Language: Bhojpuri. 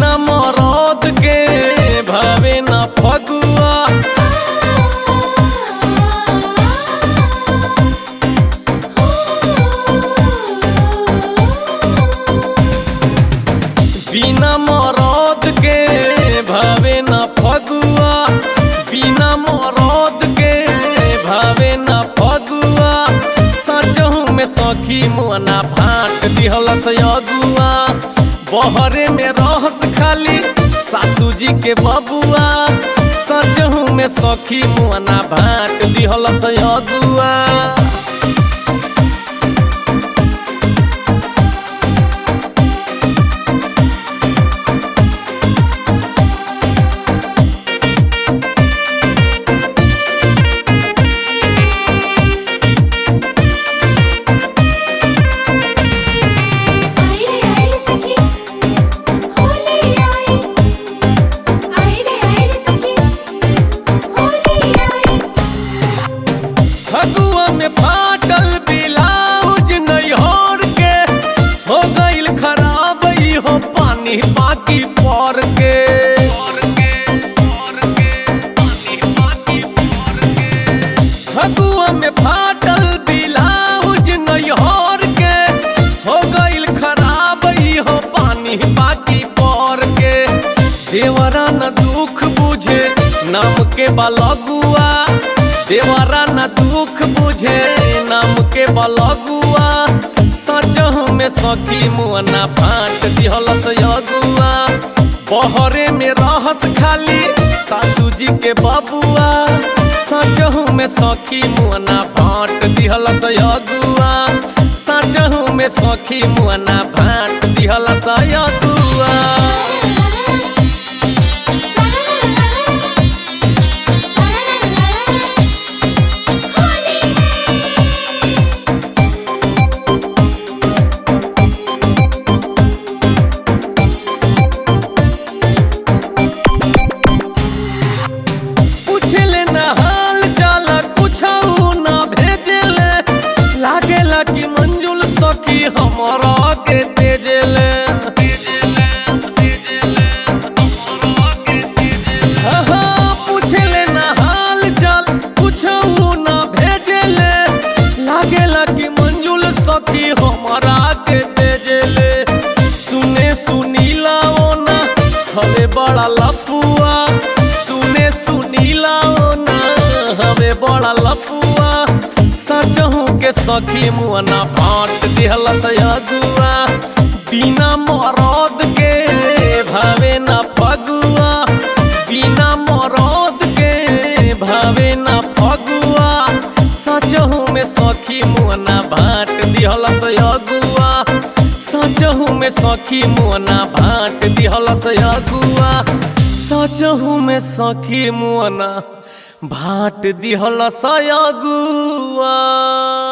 बिना मरद के भावे ना फगुआ बिना मरद के भावे ना फगुआ बिना मरद के भावे ना फगुआ सचहू में सखी मोना भाट दिहल सयगुआ बहरे में रहस खाली सासू जी के बबुआ सचहू में सखी मोना भाट दिहल सयगुआ आई रे आई रे सखी होली आई आई रे आई रे सखी होली आई फगुआ में फाटल ब्लाउज नैहर के हो गईल खराब ई हो पानी बाकी पर के फगुआ में फाटल ब्लाउज नैहर के हो गईल खराब ई हो पानी बाकी पर के देवरा न दुख बुझे नाम के बलगुआ देवरा न दुख बुझे नाम के बलगुआ सचहू में सखी मुअना फाट दिहलस यगुआ बहरे में रहस खाली सासू जी के बबुआ सचहू में सखी मुअना फाट दिहलस यगुआ सचहू में सखी मुअना फाट दिहलस यगुआ पूछले न हाल चाल कुछ न भेजले लागेला कि मंजुल सखी हमारा के तेजले हाँ, हाँ, पूछले न हाल चाल कुछ न भेजले लागेला कि मंजुल सखी हमारा के तेजले सुने सुनीला ओना हवे बड़ा लफुआ सुने सुनीला ओना हवे बड़ा लफुआ सचहू के सखी मुअना फाट दिहल सयगुआ बिना मरद के भावे ना फगुआ बिना मरद के भावे ना फगुआ सचहू में सखी मुअना भाट दिहल सयगुआ सचहू में सखी मुअना भाट दिहल सयगुआ सचहू में सखी मुअना भाट दिहल सयगुआ